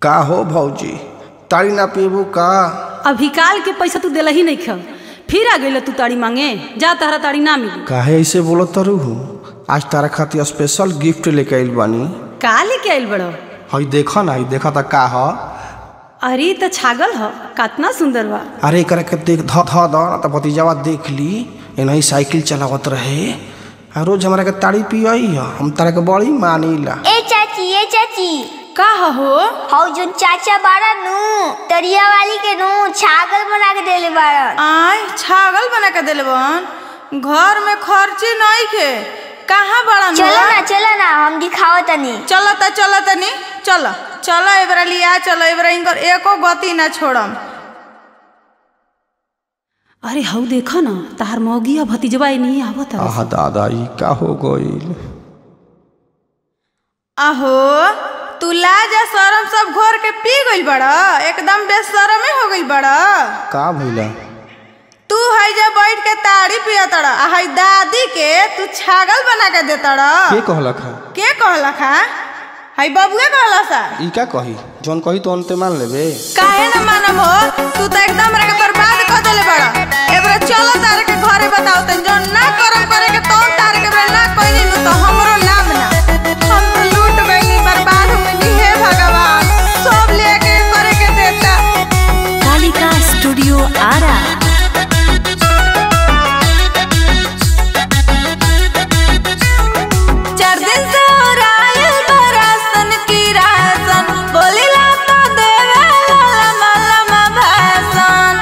का हो भौजी ताड़ी ना पीबू का अभी काल के पैसा तू दिला ही नहीं खा फिर आ गई तू ताड़ी मांगे जा तहरा ताड़ी ना मिली काहे ऐसे बोलत तरू आज तारा खातिर स्पेशल गिफ्ट लेके आइल बानी का लेके आइल बड़ो हई देखा ना हई देखा त का ह अरे त छागल ह कितना सुंदर बा अरे एकरा के देख ध ध द त भतीजावा देख ली एनही साइकिल चलावत रहे आ रोज हमरा के ताड़ी पियई ह हम तारा के बड़ी मानीला ए चाची ए चाची का ह हो हौ जोन चाचा बाड़ा नु तरिया वाली के नु छागल बना के देले बाड़न आय छागल बना के दिले बहन घर में खर्ची नहीं के कहाँ बड़ा चलो ना चलो ना हम दिखाओ तनी चलो त चलो तनी चलो चलो एबरा लिया चलो एबरा इनकर एको गति ना छोड़म अरे हऊ देखा ना तहार मौगी आ भतीजवा नहीं आवत आह दादा ई का हो गइल अहो तू लाज आ शरम सब घोर के पी गइल बड़ा एकदम बेशरमे हो गइल बड़ा का भइला तू है जे बैठ के ताड़ी पिया तड़ा आ है दादी के तू छागल बना के दे तड़ा के कहलक है के कहला खा है बबुए कहला सा ई का कही जौन कही तो अंते मान लेबे काहे न मानम हो तू तो एकदम रे के बर्बाद कर देले बड़ा एबरा चलो तारे के घरे बताओ तन जो ना करम करे के तो तारे के बेला ना कोई नु तो हमरो नाम ना हम तो लूट गइली बर्बाद हो गइली हे भगवान सब लेके करे के देता कालिका स्टूडियो आरा चार दिन से हो रायल बरासन की रासन बोलिला तो देवे लमा लमा भाषण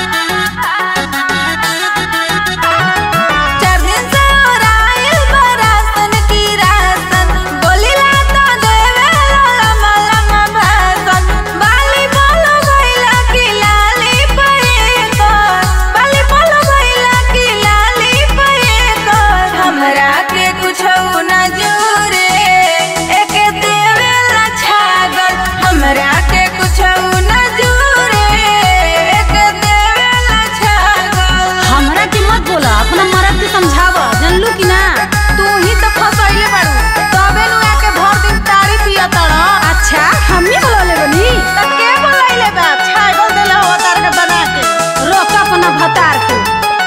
चार दिन से हो रायल बरासन की रासन बोलिला तो देवे लमा लमा भाषण बाली बोलो भइला की लाली पए कर बाली बोलो भइला की लाली पए कर हमरा के कुछो न जोरे एक देवेला छागल हमरा के कुछो न जोरे एक देवेला छागल हमरा के मत बोला अपना मरद के समझावा जानलू कि ना तू ही तो फसैले बाड़ू तबे नु आके भर दिन तारी पिया तड़ अच्छा हमी बोलले बनी त के बोलैले बा छागल देले हो तार के बना के रोक अपना भतार के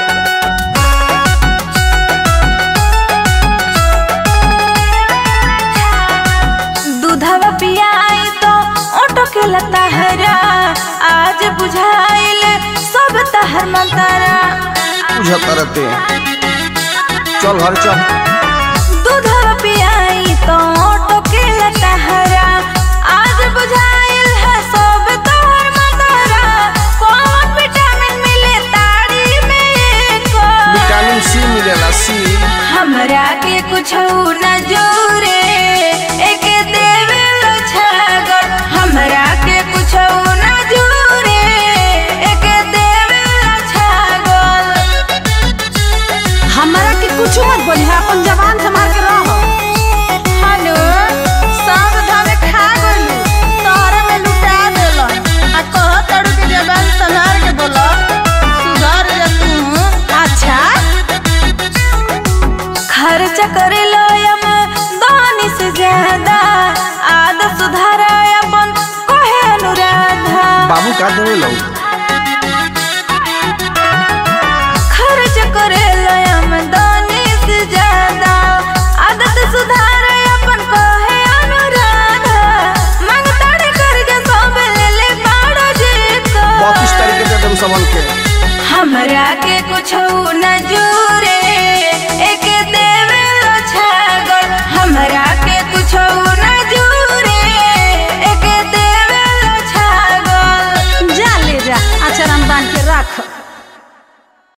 दूधवा पियाई तो ओटो के लता हरा आज बुझाइल सब तहर मंतरा बुझ करते चल घर चल दूधवा पियाई तो ओटो के लता हरा आज बुझाइल है सब तहर मंतरा कौन विटामिन मिले ताड़ी में को विटामिन सी मिलेला सी हमरा के कुछ न जोरे एक देवे छागल हमरा के कुछ न जोरे एक देवे छागल हमरा के कुछ मत बोली अपन जवान संभाल के रहो हनु सब धमे खा गइलू तोहरे में लुटा देल आ कह तड़ू के जबान संभाल के बोल सुधर जा तू अच्छा खर्च करे लो यम दानी से ज्यादा आदत सुधार अपन कहे अनुराधा बाबू का देवे लो खर्च करे लो यम दानी से ज्यादा आदत सुधार अपन कहे अनुराधा मांग ताड़े कर जा सब ले ले बाड़ो जी को बत्तीस तारीख के दे देम सबन के हमरा के कुछ न जोरे एक